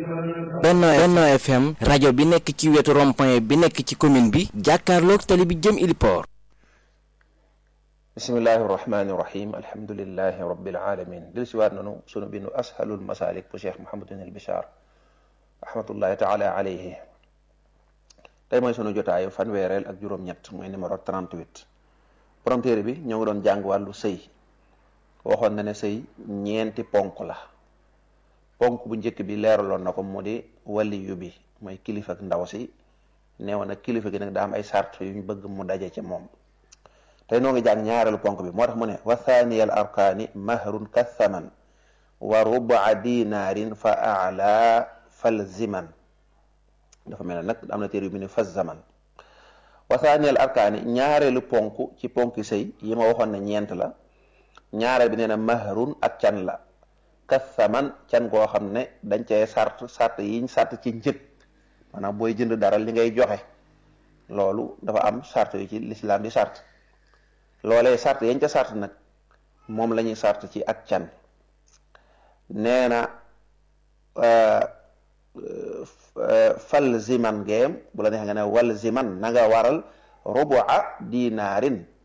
Benno Benno FM rajo bi nekk ci wetu rond-point bi nekk ci commune bi jàkkaarloog tali bi jëm Iliport bismillahi irrahmani irrahim alhamdulilahi rabbil alamin dil si waat nanu sunu bindu ashalul masalik bu cheikh Mouhamadun al Bichar rahmatullahi taala alayhi tey mooy sunu jotaayu fanweereel ak juróom-ñett mooy numéro 38 borom téere bi ñoo ngi doon jàng wàllu sëy waxoon na ne sëy ñeenti ponk la ponk bu njëkk bi leeraloon na ko mu di waliyu bi mooy kilifa ak ndaw si neewoon nag kilifa gi nag daa am ay sart yu ñu bëgg mu daje ci moom tey noo ngi jàng ñaareelu ponk bi moo tax mu ne wa thaniya al arkaani mahrun kathaman wa rubaa dinaarin fa ala fal ziman dafa mel ne nag am na téere yu mu ne fa zaman wa thaniya al arkaani ñaareelu ponk ci ponki sëy yi ma waxoon ne ñeent la ñaareel bi nee na mahrun ak can la kathaman can goo xam ne dañ cee sart sart yiñ sart ci njëg maanaam booy jënd dara li ngay joxe loolu dafa am sart yu ci lislaam di sart loolee sart yañ ca sart nag moom la ñuy sart ci ak can nee na fal ziman ngeem bu la neexee nga ne wal ziman na nga waral rubua dinaarin